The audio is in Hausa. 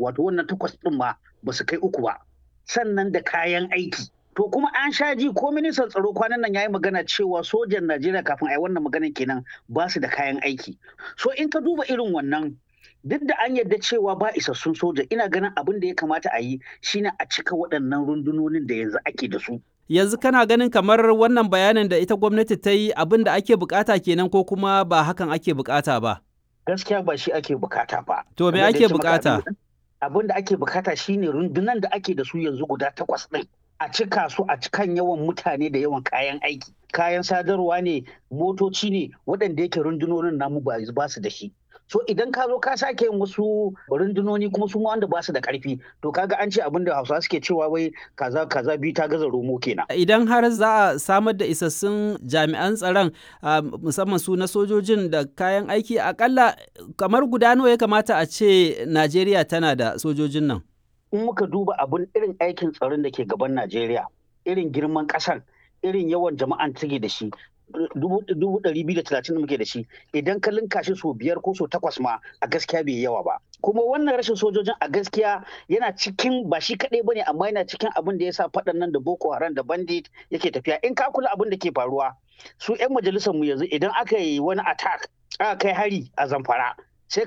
wato wannan takwas ɗin ma ba su kai uku ba sannan da kayan aiki to kuma an sha ji ko ministan tsaro kwanan nan ya yi magana cewa sojan najeriya kafin a yi wannan magana kenan ba su da kayan aiki so in ka duba irin wannan duk da an yarda cewa ba isassun soja ina ganin abin da ya kamata a yi shine a cika waɗannan rundunonin da yanzu ake da su yanzu kana ganin kamar wannan bayanin da ita gwamnati ta yi abin da ake bukata kenan ko kuma ba hakan ake bukata ba gaskiya ba shi ake bukata ba to me ake bukata abin da ake bukata shine rundunan da ake da su yanzu guda takwas ɗin a cika su a cikan yawan mutane da yawan kayan aiki kayan sadarwa ne motoci ne waɗanda yake rundunonin namu ba su da shi so idan ka zo ka sake yin wasu rundunoni kuma su wanda ba su da karfi to kaga an ce abin da hausawa suke cewa wai kaza kaza biyu ta gaza romo kenan idan har za a samar da isassun jami'an tsaron musamman su na sojojin da kayan aiki akalla kamar guda nawa ya kamata a ce najeriya tana da sojojin nan in muka duba abin irin aikin tsaron da ke gaban najeriya irin girman ƙasan irin yawan jama'an take da shi dubu ɗari biyu da talatin da muke da shi idan ka linka shi sau biyar ko sau takwas ma a gaskiya bai yawa ba kuma wannan rashin sojojin a gaskiya yana cikin ba shi kaɗai ba ne amma yana cikin abin da ya sa faɗan nan da boko haram da bandit yake tafiya in ka kula abin da ke faruwa su 'yan majalisar mu yanzu idan aka yi wani attack aka kai hari a zamfara